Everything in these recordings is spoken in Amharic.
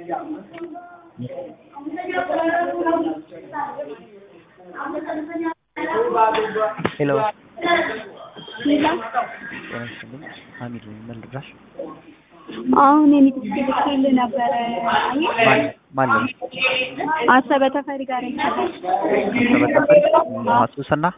ሄሎ ሌላ ጤና ይስጥልኝ ሀሚድ ነኝ ምን ልርዳሽ አሁን የኔ ትክክል ልኬልህ ነበረ። አየህ ማን ማን ነው አሰበ ተፈሪ ጋር ይቻላል ተበተፈሪ ማሱሰና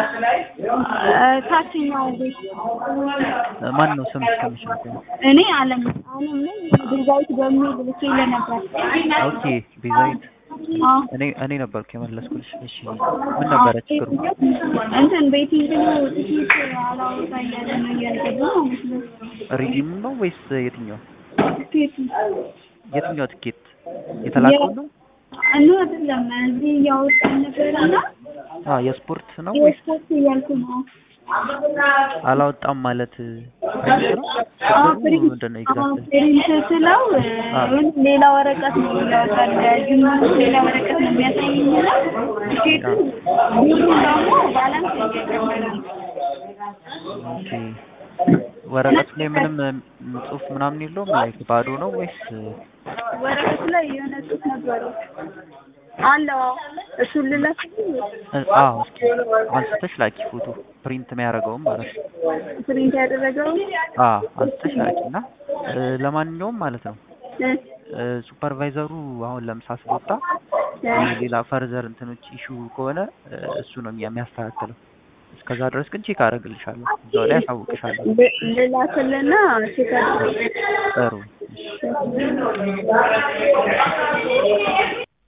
ታችኛው ቤት ማን ነው ስምሽ ከምሽ ነው እኔ አለም አለም ነኝ ድንጋይት በሚል ልኬልህ ነበር። ኦኬ ቤዛዊት አዎ እኔ እኔ ነበርኩ የመለስኩልሽ እሺ ምን ነበረ ችግሩ እንትን ቤቲንግ ነው ትኬት አላወጣ እያለ ነው እያልገባ ማለት ነው። ሪዲም ነው ወይስ የትኛው ትኬቱ የትኛው ትኬት የተላከው ነው እኑ አይደለም እዚህ እያወጣን ነበርና አ የስፖርት ነው ወይስ የስፖርት እያልኩ ነው። አላወጣም ማለት ፕሪንት ነው ችግሩ ምንድን ነው ኤግዛክት ፕሪንት ስለው ወይም ሌላ ወረቀት ነው ያወጣል። ጅምሩ ሌላ ወረቀት ነው የሚያሳየኝ እና ትኬቱ ብሩ ደግሞ ባላንስ እየጨመረ ነው። ኦኬ ወረቀቱ ላይ ምንም ም, ጽሁፍ ምናምን የለውም ላይክ ባዶ ነው ወይስ ወረቀቱ ላይ የሆነ ጽሑፍ ነበረው አለው። እሱን ልላክልህ እ- አዎ እስኪ አንስተሽ ላኪ ፎቶ ፕሪንት የሚያደርገውም ማለት ነው ፕሪንት ያደረገው አ አንስተሽ ላኪ እና እ፣ ለማንኛውም ማለት ነው እ፣ እ፣ ሱፐርቫይዘሩ አሁን ለምሳ ስለወጣ እ፣ ሌላ ፈርዘር እንትኖች ኢሹ ከሆነ እ፣ እሱ ነው የሚያ- የሚያስተካክለው እስከዛ ድረስ ግን ቼክ አደርግልሻለሁ እዛው ላይ አሳውቅሻለሁ ል- ልላክልና ቼክ አድርግ። ጥሩ እሺ